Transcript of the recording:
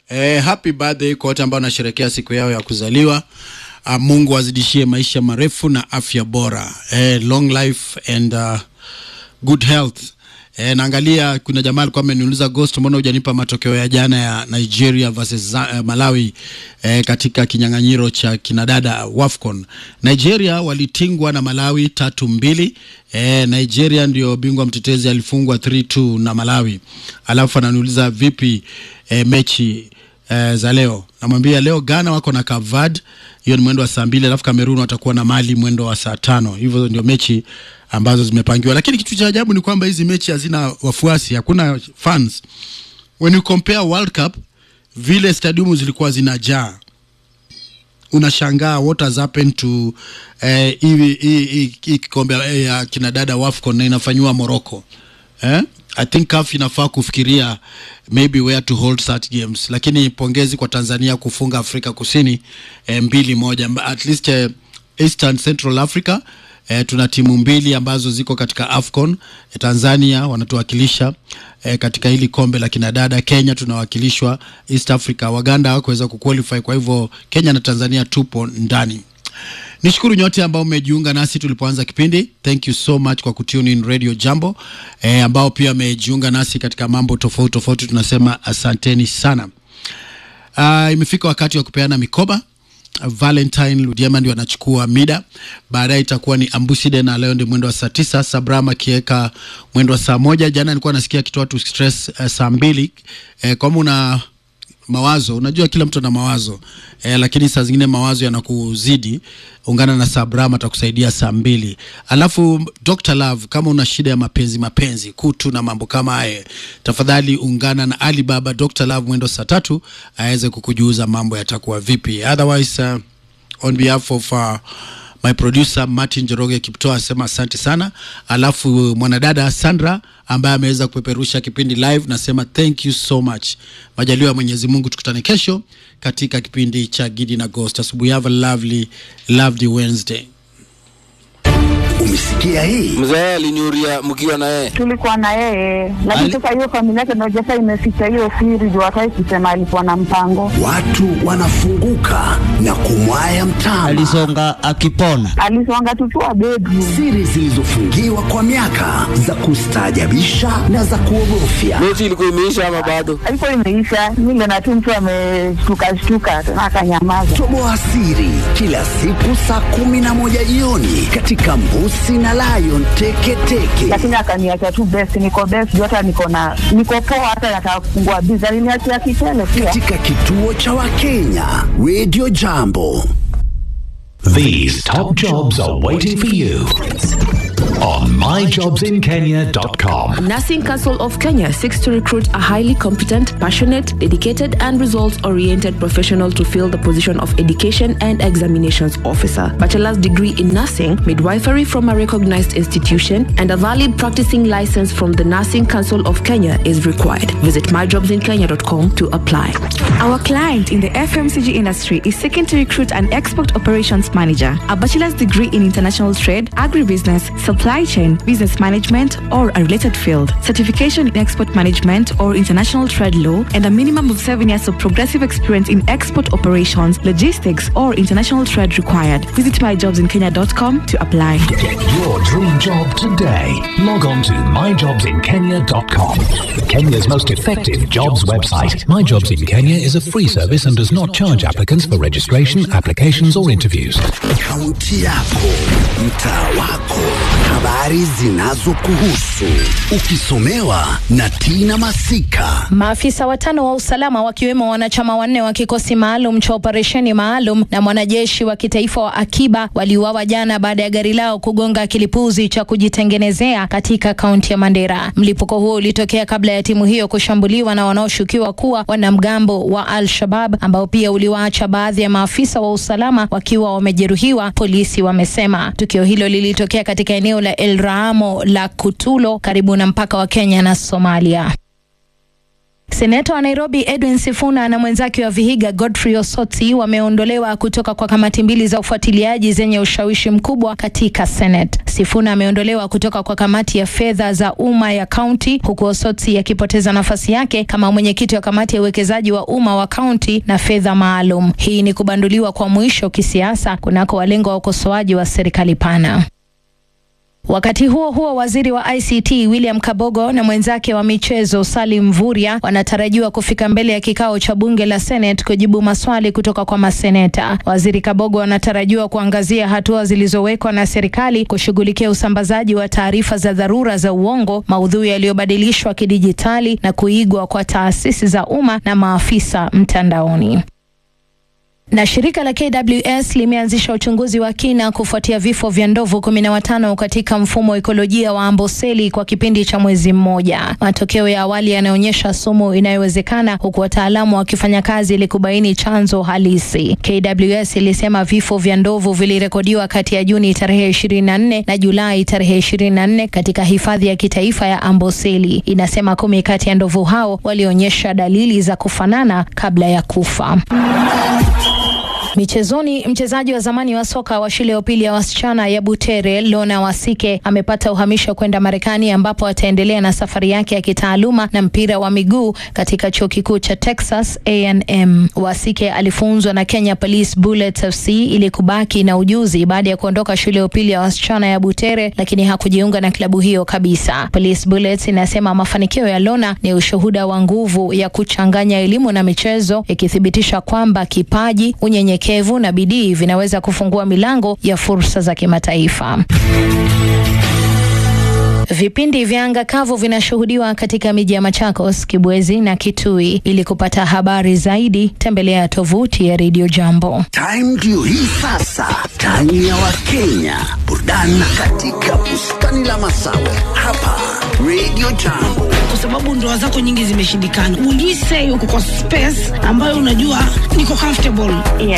Eh, happy birthday kwa wote ambao wanasherehekea siku yao ya kuzaliwa. Uh, Mungu azidishie maisha marefu na afya bora. Eh, long life and uh, good health. E, naangalia kuna jamaa alikuwa ameniuliza Ghost, mbona hujanipa matokeo ya jana ya Nigeria versus uh, Malawi e, katika kinyang'anyiro cha kinadada WAFCON. Nigeria walitingwa na Malawi tatu mbili. E, Nigeria ndio bingwa mtetezi, alifungwa 3-2 na Malawi. Alafu ananiuliza vipi e, mechi e, za leo. Namwambia leo Ghana wako na Cape Verde, hiyo ni mwendo wa saa mbili, alafu Cameroon watakuwa na Mali mwendo wa saa tano. Hivyo ndio mechi ambazo zimepangiwa, lakini kitu cha ajabu ni kwamba hizi mechi hazina wafuasi, hakuna fans. When you compare World Cup, vile stadiumu zilikuwa zinajaa, unashangaa what has happened to eh, hii hii- hii- hii kikombe eh, ya kinadada WAFCON na inafanyiwa Morocco eh? I think CAF inafaa kufikiria maybe where to hold such games, lakini pongezi kwa Tanzania kufunga Afrika Kusini eh, mbili moja Mba- at least eh, Eastern Central Africa eh, tuna timu mbili ambazo ziko katika AFCON. Eh, Tanzania wanatuwakilisha eh, katika hili kombe la kinadada. Kenya tunawakilishwa East Africa. Waganda hawakuweza kuqualify, kwa hivyo Kenya na Tanzania tupo ndani. Nishukuru nyote ambao mmejiunga nasi tulipoanza kipindi. Thank you so much kwa kutune in Radio Jambo eh, ambao pia wamejiunga nasi katika mambo tofauti tofauti, tunasema asanteni sana. Uh, imefika wakati wa kupeana mikoba. Valentine Ludiema ndio anachukua mida, baadaye itakuwa ni Ambuside na leo ndio mwendo wa saa tisa. Sabrama akiweka mwendo wa saa moja. Jana nilikuwa nasikia akitoa tu stress uh, saa mbili eh, kama una mawazo unajua kila mtu ana mawazo eh, lakini saa zingine mawazo yanakuzidi ungana na sabrama atakusaidia saa mbili alafu Dr. Love kama una shida ya mapenzi mapenzi kutu na mambo kama haya tafadhali ungana na Alibaba Dr. Love mwendo saa tatu aweze kukujuza mambo yatakuwa vipi otherwise uh, on behalf of uh, my producer Martin Joroge Kiptoa asema asante sana. Alafu mwanadada Sandra ambaye ameweza kupeperusha kipindi live, nasema thank you so much. Majaliwa ya Mwenyezi Mungu, tukutane kesho katika kipindi cha Gidi na Ghost. Asubuhi, have a lovely lovely Wednesday. Umesikia hii? Mzee aliniuria mkiwa na yeye. tulikuwa na yeye lakini Ali- sasa hiyo familia yake ndio sasa imeficha hiyo siri juu hataki kusema alikuwa na mpango Watu wanafunguka na kumwaya mtama. alisonga akipona. alisonga tutua bedroom Siri zilizofungiwa kwa miaka za kustaajabisha na za kuogofya. Mechi ilikuwa imeisha ama bado? alikuwa imeisha mile na tu mtu ameshtuka shtuka tena akanyamaza Toboa siri kila siku saa kumi na moja jioni katika Mbusi na Lion Teketeke. lakini akaniacha tu best niko best juu hata niko na niko poa hata nataka kufungua biza aliniachia kitele pia Katika kituo cha Wakenya Radio Jambo. These top jobs are waiting for you on myjobsinkenya.com. Nursing Council of Kenya seeks to recruit a highly competent, passionate, dedicated, and results oriented professional to fill the position of Education and Examinations Officer. Bachelor's degree in nursing, midwifery from a recognized institution, and a valid practicing license from the Nursing Council of Kenya is required. Visit myjobsinkenya.com to apply. Our client in the FMCG industry is seeking to recruit an export operations manager, a bachelor's degree in international trade, agribusiness, supply chain, business management, or a related field, certification in export management or international trade law, and a minimum of seven years of progressive experience in export operations, logistics, or international trade required. Visit myjobsinkenya.com to apply. Get your dream job today. Log on to myjobsinkenya.com. Kenya's most effective jobs website. My Jobs in Kenya is a free service and does not charge applicants for registration, applications, or interviews. Kaunti yako, mtaa wako, habari zinazokuhusu, ukisomewa na Tina Masika. Maafisa watano wa usalama wakiwemo wanachama wanne wa kikosi maalum cha operesheni maalum na mwanajeshi wa kitaifa wa akiba waliuawa jana baada ya gari lao kugonga kilipuzi cha kujitengenezea katika kaunti ya Mandera. Mlipuko huo ulitokea kabla ya timu hiyo kushambuliwa na wanaoshukiwa kuwa wanamgambo wa Al-Shabab ambao pia uliwaacha baadhi ya maafisa wa usalama wakiwa wamejeruhiwa, polisi wamesema. Tukio hilo lilitokea katika eneo la El Raamo la Kutulo karibu na mpaka wa Kenya na Somalia. Seneta wa Nairobi Edwin Sifuna na mwenzake wa Vihiga Godfrey Osotsi wameondolewa kutoka kwa kamati mbili za ufuatiliaji zenye ushawishi mkubwa katika Senate. Sifuna ameondolewa kutoka kwa kamati ya fedha za umma ya kaunti huku Osotsi akipoteza nafasi yake kama mwenyekiti wa kamati ya uwekezaji wa umma wa kaunti na fedha maalum. Hii ni kubanduliwa kwa mwisho kisiasa kunako walengo wa ukosoaji wa serikali pana. Wakati huo huo, waziri wa ICT William Kabogo na mwenzake wa michezo Salim Mvurya wanatarajiwa kufika mbele ya kikao cha bunge la Senate kujibu maswali kutoka kwa maseneta. Waziri Kabogo anatarajiwa kuangazia hatua zilizowekwa na serikali kushughulikia usambazaji wa taarifa za dharura za uongo, maudhui yaliyobadilishwa kidijitali na kuigwa kwa taasisi za umma na maafisa mtandaoni. Na shirika la KWS limeanzisha uchunguzi wa kina kufuatia vifo vya ndovu kumi na watano katika mfumo wa ekolojia wa Amboseli kwa kipindi cha mwezi mmoja. Matokeo ya awali yanaonyesha sumu inayowezekana, huku wataalamu wakifanya kazi ili kubaini chanzo halisi. KWS ilisema vifo vya ndovu vilirekodiwa kati ya Juni tarehe 24 na Julai tarehe 24 katika hifadhi ya kitaifa ya Amboseli. Inasema kumi kati ya ndovu hao walionyesha dalili za kufanana kabla ya kufa. Michezoni, mchezaji wa zamani wa soka wa shule ya upili ya wasichana ya Butere Lona Wasike amepata uhamisho kwenda Marekani ambapo ataendelea na safari yake ya kitaaluma na mpira wa miguu katika chuo kikuu cha Texas A&M. Wasike alifunzwa na Kenya Police Bullets FC ili kubaki na ujuzi baada ya kuondoka shule ya upili ya wasichana ya Butere, lakini hakujiunga na klabu hiyo kabisa. Police Bullets inasema mafanikio ya Lona ni ushuhuda wa nguvu ya kuchanganya elimu na michezo, ikithibitisha kwamba kipaji, unyenyekevu na bidii vinaweza kufungua milango ya fursa za kimataifa. Vipindi vya anga kavu vinashuhudiwa katika miji ya Machakos, Kibwezi na Kitui. Ili kupata habari zaidi, tembelea tovuti ya Radio Jambo. Time ndio hii sasa, time ya Wakenya, burudani katika bustani la Masawe hapa Radio Jambo. kwa sababu ndoa zako nyingi zimeshindikana. Will you say uko kwa space ambayo unajua niko comfortable? Yes.